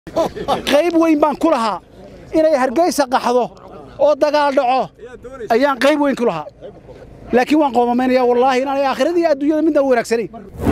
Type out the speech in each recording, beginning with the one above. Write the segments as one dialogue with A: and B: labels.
A: qayb weyn baan ku lahaa inay hargeysa qaxdo oo dagaal dhaco ayaan qayb weyn ku lahaa laakiin waan qoomamaynaya wallaahi inaanay aakhiradii adduunyada midna wanaagsanayn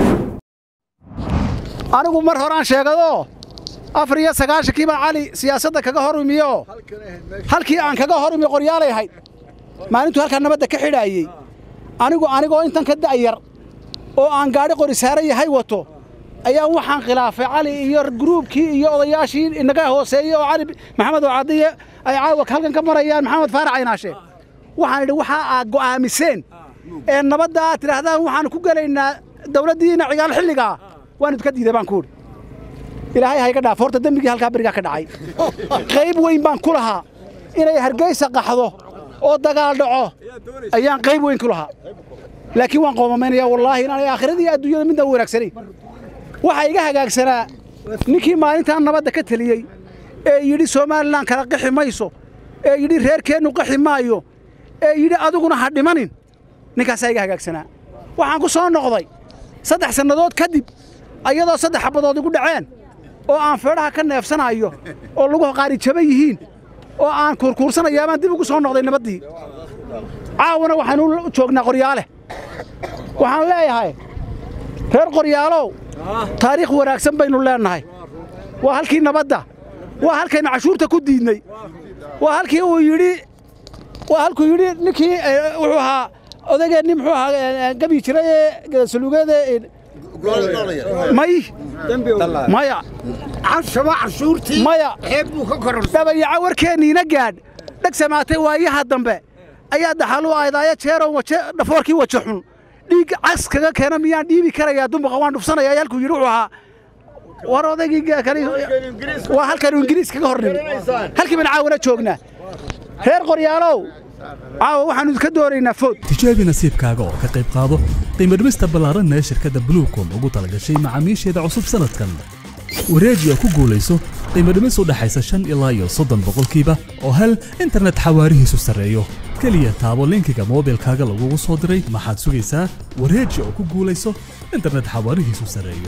A: anigu mar horaan sheegadoo afar iyo sagaashankii baan cali siyaasadda kaga hor imiyo halkii aan kaga hor imi qoryaalay ahayd maalintuu halkaa nabadda ka xidhaayey anigu anigoo intan ka da'yar oo aan gaadhi qori saaran yahay wato ayaa waxaan khilaafay cali iyo gruubkii iyo odayaashii inaga hooseeyey oo cali maxamed oo cadiye ay caawa halkan ka marayaan maxamed faarac aynaashe waxaan idhi waxaa aad go'aamiseen ee nabadda aad tidhaahdaan waxaan ku gelaynaa dawladdiina cigaal xilligaa waan idinka diiday baan ku idhi ilaahay hayga dhaaf horta dembigii halkaa berigaa ka dhacay qayb weyn baan ku lahaa inay hargeysa qaxdo oo dagaal dhaco ayaan qayb weyn ku lahaa laakiin waan qoomamaynaya wallaahi inaanay aakhiradii adduunyada midna wanaagsanayn waxaa iga hagaagsanaa ninkii maalintaan nabadda ka teliyey ee yidhi somalilan kala qaxi mayso ee yidhi reerkeennu qaxi maayo ee yidhi adiguna ha dhimanin ninkaasaa iga hagaagsanaa waxaan ku soo noqday saddex sannadood kadib ayadoo saddex xabadood igu dhaceen oo aan feedhaha ka neefsanayo oo lagu qaari jaban yihiin oo aan kuurkuursanayaa baan dib ugu soo noqday nabaddii caawana waxaanu joognaa qoryaale waxaan leeyahay reer qoryaalow taariikh wanaagsan baynu leennahay waa halkii nabadda waa halkaynu cashuurta ku diidnay waa halkii uu yidhi waa halkuu yidhi ninkii wuxuu ahaa odageennii muxuu ahaa gabi jiray ee saluugeeda may maya maya dhabayaca warkeenniina gaadh dheg samaatay waayaha dambe ayaa daxalu aydaayo jeerow dhafoorkii waja xun dhiig cas kaga keena miyaan dhiibi karayaa dumbaqa waan dhufsanaya halkuu yidhi wuxuu ahaa war odaygii waa halkaanu ingiriis kaga hor nimi halkii baan caawana joognaa reer qoryaalow caawa waxaanu idinka doonaynaa food
B: tijaabi nasiibkaaga oo ka qayb qaado qiimadhimista ballaaranna ee shirkadda bluecom ugu talagashay macaamiisheeda cusub sanadkan wareeji oo ku guulayso qiimadhimis u dhaxaysa shan ilaa iyo soddon boqolkiiba oo hel internet xawaarihiisu sarreeyo keliya taabo linkiga moobilkaaga lagugu soo diray maxaad sugaysaa wareeji oo ku guulayso internet xawaarihiisu sarreeyo